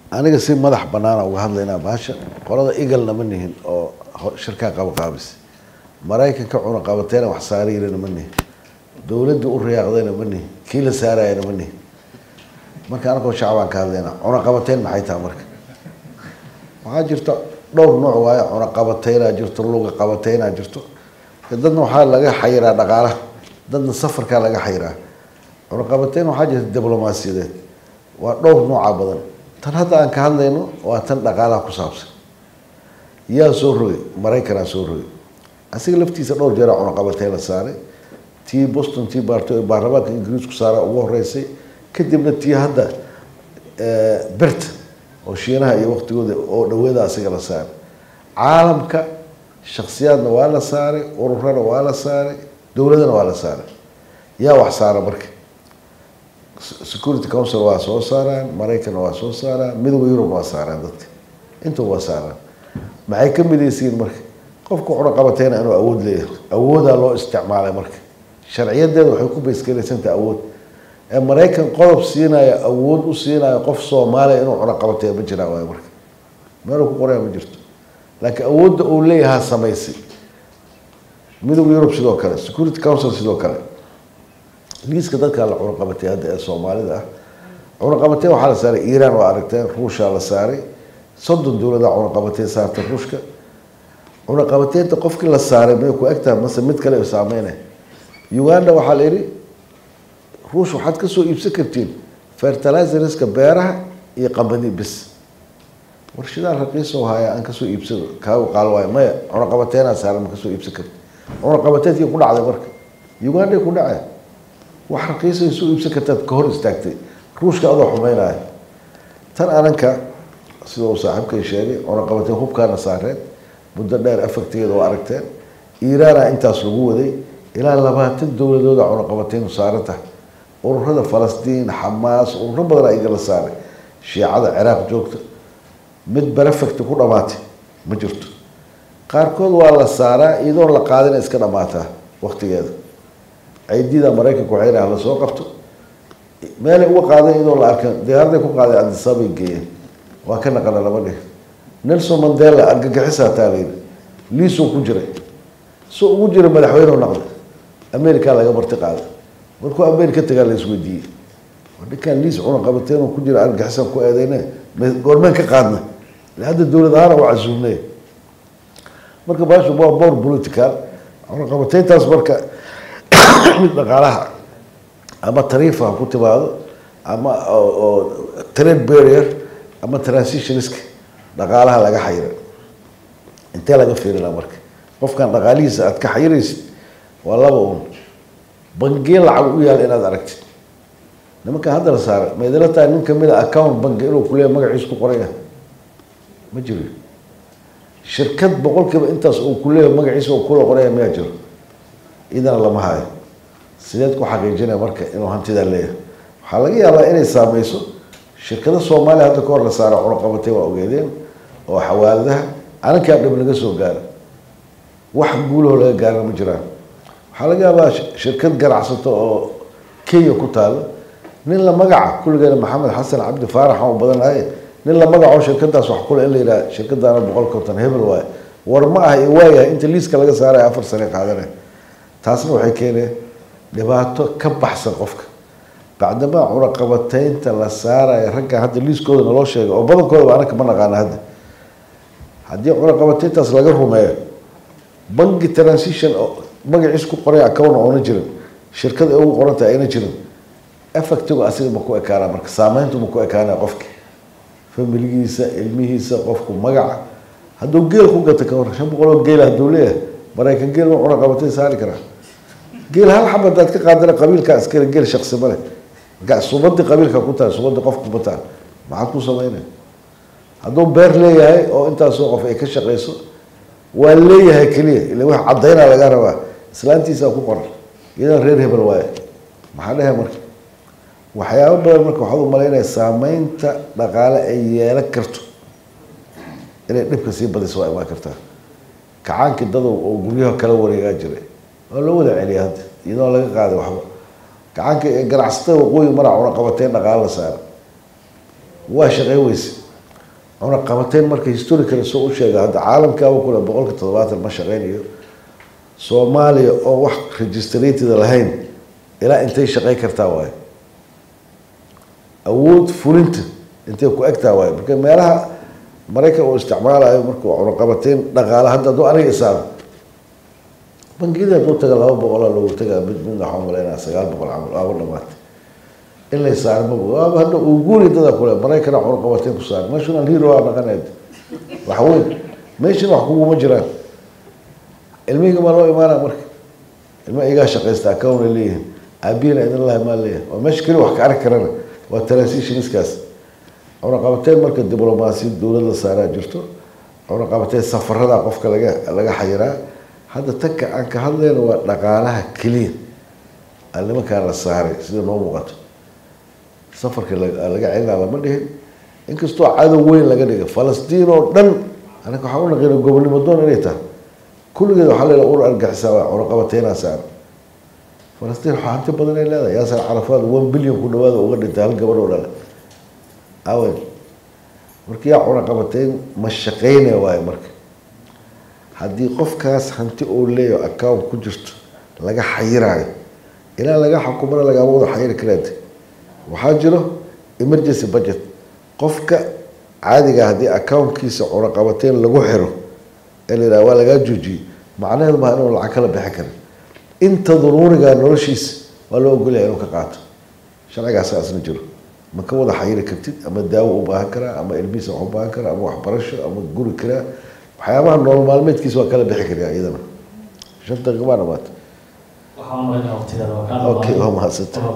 aniga si madax banaana uga hadlaynaa bahasha qolada igalna ma nihin oo ho- shirkaa qabaqaabis maraykanka cunaqabateena wax saarayna ma nihin dowladda u riyaaqdayna ma nihin kii la saarayana ma nihin marka anakoo shacbaan ka hadlaynaa cunaqabateyn maxay tahay marka waxaa jirta dhowr nooc waaye cunaqabateynaa jirto luga qabateynaa jirto dadna waxaa laga xayiraa dhaqaalaha dadna safarkaa laga xayiraa cunaqabateyn waxaa jirta diblomaasiyadeed waa dhowr nooca badan tan hadda aan ka hadlayno waa tan dhaqaalaha ku saabsan yaa soo rogay maraykanaa soo rogay asiga laftiisa dhowr jeera cunaqabateyn la saaray tii boston tii baarto ee baarlamaanka ingiriisku saara ugu horeysay kadibna tii hadda bert oo shiinaha iyo waqtigooda oo dhaweeda asiga la saaray caalamka shaksiyaadna waa la saaray ururana waa la saaray dowladana waa la saaray yaa wax saara marka security council waa soo saaraan maraykanna waa soo saaraan midowda yurub waa saaraan dadka intuba waa saaraan maxay ka midaysiin marka qofka cunaqabateyna inuu awood leeyahay awoodaa loo isticmaalay marka sharciyadeeda waxay ku baysgaraysantaha awood ee maraykan qodob siinaya awood u siinaya qof soomaaliya inuu cunaqabateeya ma jiraa waay marka meeluu ku qoraya ma jirto laakiin awoodda uu leeyahaa samaysay midowda yurub sidoo kale security council sidoo kale liiska dadkaa la cunaqabatay hadda ee soomaalida ah cunaqabateyn waxaa la saaray iiraan waa aragteen ruushaa la saaray soddon dowladaa cunaqabateyn saartay ruushka cunaqabateynta qofkii la saaray may ku egtahay mase mid kale saameynay uganda waxaa la yidhi ruush waxaad ka soo iibsan kartiin fertilizerska beeraha iyo qambadi bis warshadaa raqiisoo haya aan kasoo iibsado kaagu qaal waayo maya cunaqabateenaa saaran ma kasoo iibsan karti cunaqabateyntii ku dhacday marka uganday ku dhacay wax raqiisay soo iibsan kartaad ka hor istaagtay ruushka adoo xumeynaya tan ananka sida uu saaxiibkay sheegay cunaqabateen hubkaana saareen muddo dheer afagteeda oo aragteen iiraana intaas lagu waday ilaa labaatan dowladooda cunaqabateenu saaran tahay ururada falastiin xamaas ururo badanaa igala saaray shiicada ciraaq joogta mid berefecti ku dhamaatay ma jirto qaarkood waa la saaraa iyadoon la qaadina iska dhamaataa waqtigeeda ciidida maraykanka waxay dhaha lasoo qabto meelay uga qaadan iyadoo la arka diyaaraday ku qaaday adisabay geeyeen waa ka naqana laba dhig nelson mandela argagixisaa taa layidhi liisoo ku jiray so ugu jira madaxweynehu naqday america laga marti qaaday markuu america tagaa la isweydiiyey ninkaan liis cunaqabateen ku jira argagixisan ku eedeyne goormeen ka qaadna hadda dowlad ahaan waa casuumnay marka baashu waa bor political cunaqabateyntaas marka mid dhaqaalaha ama tariifa ha ku timaado ama oo trade barrier ama transitionska dhaqaalaha laga xayira intee laga fiirina marka qofkan dhaqaalihiisa aad ka xayiraysid waa laba un bangiye lacag u yaal inaad aragtid nimankan hadda la saaray ma idila tahay nin kamid a account banki inuu kuleeya magaciis ku qoraya ma jiro shirkad boqolkiiba intaas uu kuleeyahay magaciisa uu kula qoraya mayaa jiro idana lama hayo sideed ku xaqiijinaya marka inuu hantidaa leeyahay waxaa laga yaabaa inay saameyso shirkada soomaaliya hadda ka hor la saara cunaqabatay waa ogeedeen oo xawaaladaha anankaa dhib laga soo gaara wax guulaho laga gaarana ma jiraan waxaa laga yaabaa shirkad ganacsato oo kenya ku taalo nin la magaca kulligeena maxamed xasan cabdi faarax aan u badanahay nin la magaco shirkadaas wax kule in la yidhaha shirkadaana boqol konton hebel waaye war ma aha waayahay inta liiska laga saaraya afar sane qaadanay taasna waxay keeneen dhibaato ka baxsan qofka bacdamaa cunaqabateynta la saaraya ragga hadda liiskooda naloo sheegay oo badankoodaba anaka ma naqaana hadda haddii cunaqabateyntaas laga rumeeyo banki transition oo magaciis ku qoray account oona jirin shirkada ugu qoranta ayna jirin effectigu asiga ma ku ekaana marka saameyntu ma ku ekaana qofka familigiisa ilmihiisa qofku magaca hadduu geel ku gata ka hor shan boqol oo geel hadduu leeyahay maraykan geel ma cunaqabateyn saari karaa geel hal xab hadaad ka qaadana qabiilkaa iskale geel shaksi male subadii qabiilka ku tahay subadii qofka kuma tahay maxaad ku sameynaya hadduu beer leeyahay oo intaasoo qof ay ka shaqeyso waa leeyahay keliya ila wax caddaynaa laga rabaa islaantiisaa ku qoran iyadan reer hebel waaye maxaa dhehe marka waxyaabo badan marka waxaad u malaynaya saameynta dhaqaale ay yeelan karto inay dhibka sii badiso waa imaan kartaa kacaankii dadow oo guryaha kala wareegaa jiray waa loo wada celiya hadda iyadoo laga qaaday waxba gacanka ganacsatada waqooyi maraa cunaqabateyn dhaqaalo la saara waa shaqey weyse cunaqabateyn marka historically soo u sheega hadda caalamkaaba kule boqolka toddobaatan ma shaqeynayo soomaaliya oo wax registrated lahayn ilaa intay shaqey kartaa waayo awood fulinta intay ku egtaa waayo marka meelaha maraykan uu isticmaalayo markuu cunaqabateyn dhaqaale hadda hadduu aniga isaaro bangiyada hadduu taga laba boqolaa loogu tagaa mid midna waxaan malaynaa sagaal boqol camal waaba dhamaatay in la saaro ma waaba hadda uu guuri dada kule maraykana cunaqabateyn ku saar national hero aa naqaneed wax weyn meeshana wax kuguma jiraan ilmihiga maa loo imaanaa marka ilma igaa shaqaysta account ay leeyihiin aabihina idin lahay maa leeyahay waa meesha keli wax ka arki karana waa transitionskaas cunaqabateyn marka diblomaasiyad dowladda saaraa jirto cunaqabateyn safarada qofka laga laga xayiraa hadda tanka aan ka hadlayno waa dhaqaalaha keliya aan nimankaa la saaray sida noo muuqato safarka laga celinaa lama dhihin inkastoo cadow weyn laga dhigay falastiin oo dhan anaga waxaan u naqina gobonimo doon inay tahay kulligeed waxaa leela ur argaxisaa waa cunaqabateynaa saara falastiin waxaa hanti badan ay leedahay yaasar carafaad one billion ku dhawaada uga dhintay hal gabadh oo dhale awen marka yaa cunaqabateyn ma shaqeynaya waayo marka haddii qofkaas hanti oo leeyaho account ku jirto laga xayiraayo ilaa laga xukumana lagama wada xayiri karaade waxaa jiro emergency budget qofka caadiga haddii accountkiisa cunaqabateyn lagu xiro ee la yidhaha waa lagaa joojiyey macnaheedu maa inuu lacag kala bixi karin inta duruuriga noloshiisa waa loo ogolyahay inuu ka qaato sharcigaasa asna jiro ma ka wada xayiri kartid ama daawo u baahan karaa ama ilmihiisa wax u baahan karaa ama waxbarasho ama guri karaa waxyaabaha nolol maalmeedkiisa waa kala bixi karaa iyadana shan daqiiqa baa dhamaatay waxaan u malaynaa waqtigeeda waa kaa okay waa mahadsanta